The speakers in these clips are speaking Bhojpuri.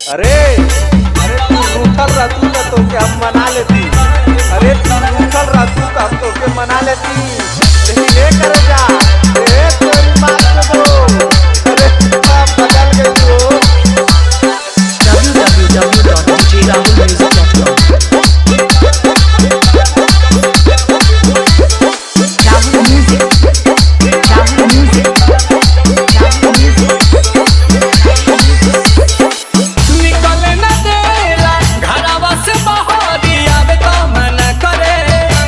अरे अरे तू रूठल रहतू तो तोके हम मना लेती अरे तू रूठल रहतू तो हम तोके मना लेती लेकिन ये कर जा ए तेरी माँ के दो अरे आप बदल गई हो www.djrahulmusic.com Rahul Music Rahul Music Rahul Music निकले न देला घरवा से बाहर आवे तो मन करे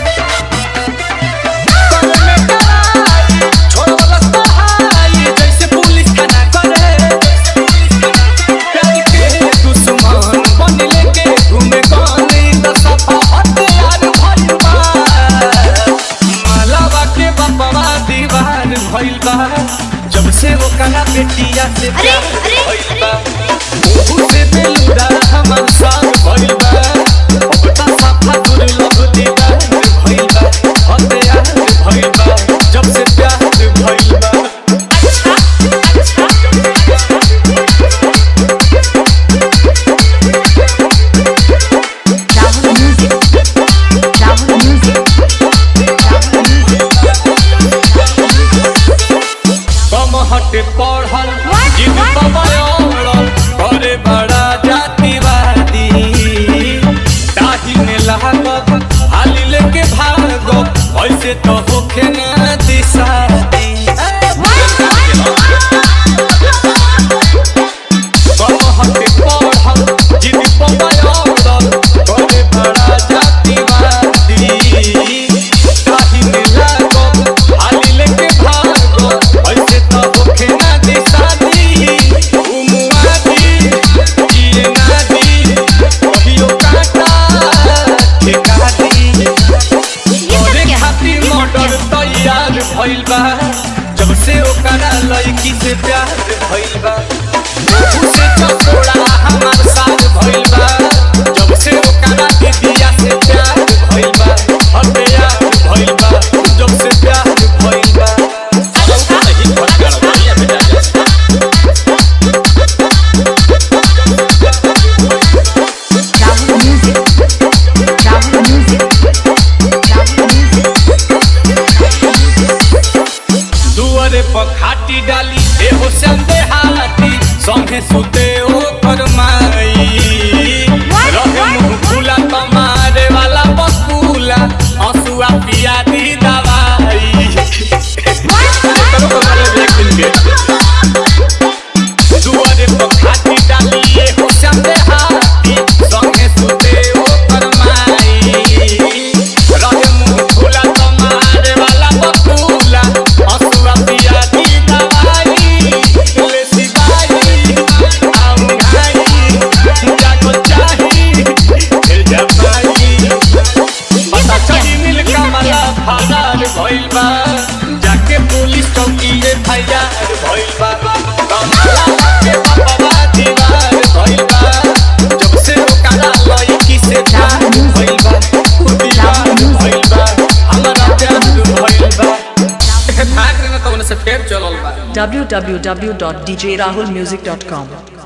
कल में कराई छोड़वलस बहाई जैसे पुलिस थाना करे प्यार के दुश्मन बन लेके घूमे गाने त सफा हथियार भइल बा मालावा के बपवा दीवार भइल बा जब से वो कला बेटिया से प्यार भइल बा मुझे बेलुरा हमर साथ भइल बा अब त साफा दुर्लभ दीदार भइल बा हथियार भइल बा जब से प्यार भइल बा Rahul Music Rahul Music Rahul Music कम हट पढ़ल जिद पवड़ल करे बड़ा जातिवादी ताही में लागत हाली लेके भागो ऐसे तो होखे ना दिशादी कम हट पढ़ल जिद पवड़ल करे बड़ा जातिवादी ताही में लागत हाली लेके भागो ऐसे तो होखे ना दिशादी उमुआदी जिए नादी कहियो काटा ठेकादी तोरे खातिर मर्डर तैयार भइल बा जब से ओकरा लड़की से प्यार भइल बा उसे चकोड़ा हमार साथ भइल बा जब से ओकरा दीदिया से प्यार भइल बा हथियार भइल बा जब से प्यार भइल बा नहीं भटकल भैया बेटा Rahul Music Rahul Music Rahul Music दुआरे पर खाटी डाली एहो संदे हाथी संगे सुते ओ फरमाई रहे मुंह खुला तमारे वाला बकुला हंसुआ पिया दी दवाई करो करो एक दिन के दुआरे पर खाटी डाली एहो संदे हाथी संगे सुते ओ फरमाई रहे मुंह खुला तमारे वाला बकुला हंसुआ पिया दी दवाई ले सिपाही आऊ घाई जागो चाही फिर जमाई पता चली मिल कमला फरार भइल बा जाके पुलिस चौकी एफआईआर भइल बा कमला के बाबा दीवार भइल बा जब से ओकरा लड़की से प्यार भइल बा दीवार भइल बा हमारा प्यार भइल बा भाग रहे ना तो उनसे फेर चलल बा www.djrahulmusic.com